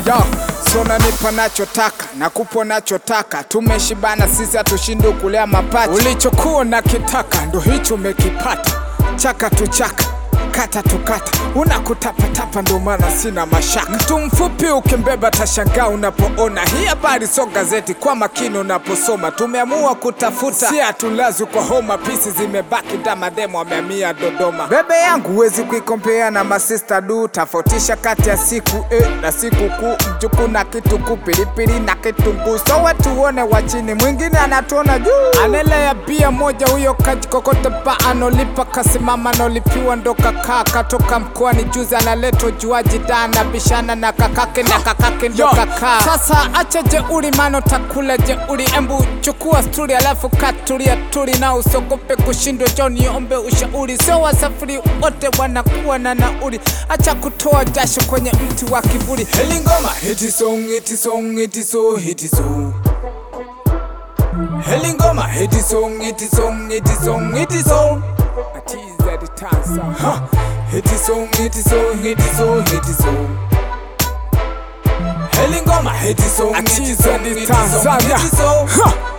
Yo, so unanipa nachotaka nakupa nachotaka, tumeshibana sisi, hatushindi kulea mapacha. Ulichokuwa nakitaka ndo hicho umekipata, chaka tu chaka kata tukata, unakutapatapa ndo maana sina mashaka. Mtu mfupi ukimbeba tashangaa unapoona hii habari, so gazeti kwa makini unaposoma. Tumeamua kutafuta, si hatulazwi kwa homa, pisi zimebaki damademo ameamia Dodoma. Bebe yangu huwezi kuikompea na masista du, tofautisha kati ya siku eh, na siku kuu, mjuku na kituku, pilipili na kitunguu, so watu uone wa chini, mwingine anatuona juu. Anelea bia moja huyo kajikokota pa anolipa kasimama anolipiwa ndo kakaa katoka mkoani juzi analetwa juaji da na bishana na kakake na kakake ndo kakaa. Sasa acha jeuri mano takula jeuri, embu chukua sturi alafu katulia turi na usogope kushindwa, jo niombe ushauri, sio wasafiri wote wanakuwa na nauri, acha kutoa jasho kwenye mti wa kiburi. Heli ngoma hiti song hiti song hiti so hiti so Heli ngoma hiti song hiti song hiti song hiti song Atiza the tansa huh. Hiti song hiti song hiti song hiti song Heli ngoma hiti song hiti song hiti song hiti song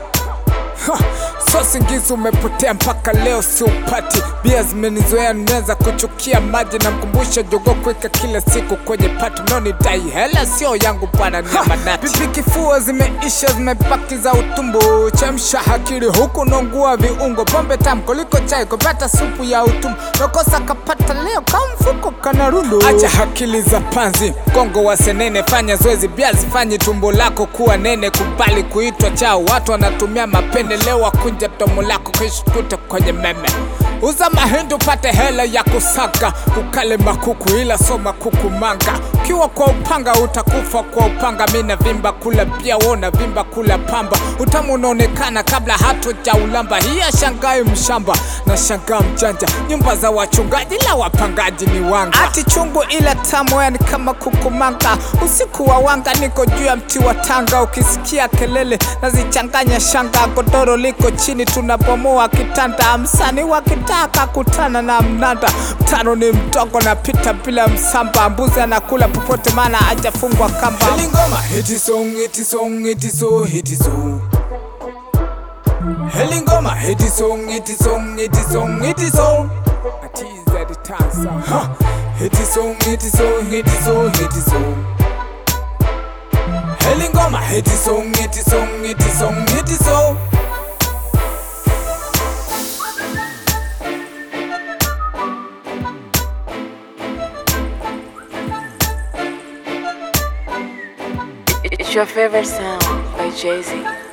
So singizi umepotea mpaka leo siupati, bia zimenizoea nimeweza kuchukia maji, na mkumbusha jogo kuweka kila siku kwenye pati, mnaonidai hela sio yangu bwana, ni amanati. Pipi kifua zimeisha zimebaki za utumbo, chemsha hakiri huku nongua viungo, pombe tamu kuliko chai, kupata supu ya utumbo, nakosa kapata leo kama mfuko kana rundo. Acha hakili za panzi, kongo wa senene, fanya zoezi, bia zifanye tumbo lako kuwa nene, kubali kuitwa chao, watu wanatumia mapendeleo wakunja domo lako kishkuta kwenye meme uza mahindi upate hela ya kusaga ukale makuku ila so makuku manga ukiwa kwa upanga utakufa kwa upanga mina vimba kula pia wona vimba kula pamba utamu unaonekana kabla hatuja ulamba hiya shangai mshamba na shangaa mjanja nyumba za wachungaji la wapangaji ni wanga ati chungu ila tamu yani kama kukumanga usiku wa wanga niko juu ya mti wa tanga ukisikia kelele nazichanganya shanga godoro liko chini tunabomoa kitanda msani wakitaka kutana na mnanda mtano ni mtongo na pita bila msamba mbuzi anakula popote maana hajafungwa kamba Heli ngoma hiti song hiti song hiti so hiti so Heli ngoma hiti song hiti song hiti song hiti song Atiza the tansa huh. Hiti song hiti song hiti so hiti song Heli ngoma hiti song hiti song hiti song hiti song It's your favorite sound by Jay Z.